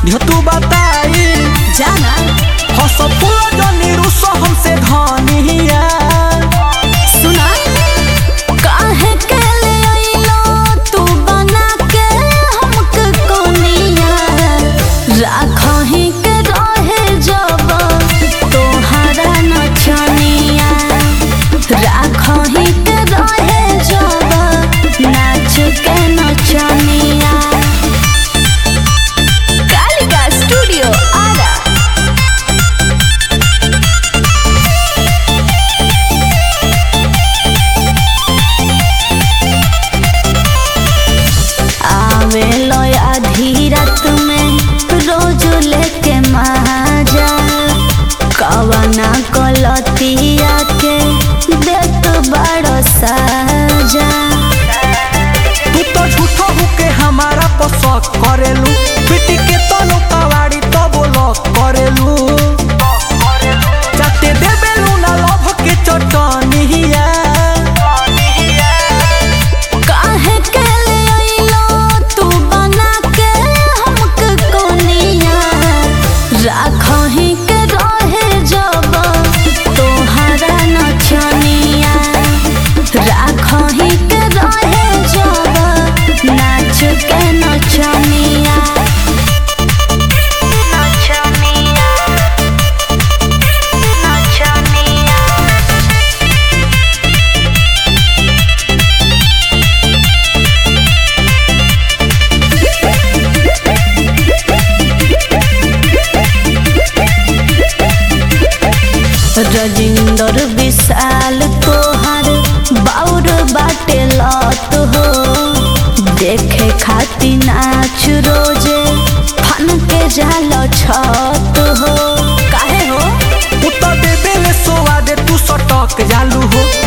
दिह तू बताई जाना हस फूल जनी रुस हमसे धनिया सुना काहे के ले आइलो तू बना के हमके कोनिया राखही के रहे जब तोहरा नचनिया राखही के रहे जब नाच के नचनिया कालिका स्टूडियो आरा आवे लो आधी रात में रोज लेके माजा कवना कलतिया के देत बड़ो साजा तू तो झूठो होके हमारा पसक करेलू बेटी के तनो कवाड़ी तो बोलो करेलू जाते देबेलू ना लभ के चटनिया काहे के ले आइलो तू बना के हमके कोनिया राखही के रहे जब तोहरा नचनिया राखही के रहे जब नाच के नचनिया नचनिया नचनिया रजिंदर विशाल तोहर बाउर बाटे लत हो देखे खाती नाच रोजे फन के जाल छत हो काहे हो तू तो देबेले सोवा दे तू सटक जालू हो